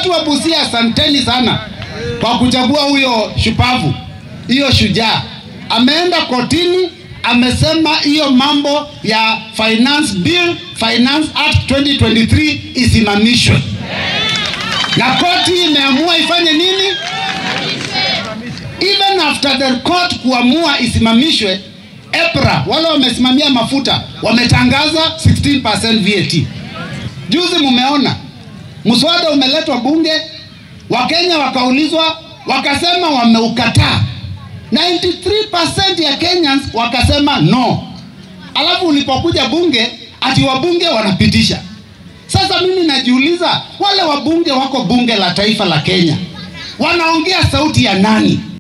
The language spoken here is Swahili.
Watu wa Busia, asanteni sana kwa kuchagua huyo shupavu, hiyo shujaa. Ameenda kotini, amesema hiyo mambo ya finance bill, finance act 2023 isimamishwe, na koti imeamua ifanye nini? Even after the court kuamua isimamishwe, EPRA wale wamesimamia mafuta wametangaza 16% VAT. Juzi mumeona mswada umeletwa bunge, Wakenya wakaulizwa, wakasema wameukataa. 93% ya Kenyans wakasema no. Alafu ulipokuja bunge, ati wabunge wanapitisha. Sasa mimi najiuliza, wale wabunge wako bunge la taifa la Kenya wanaongea sauti ya nani?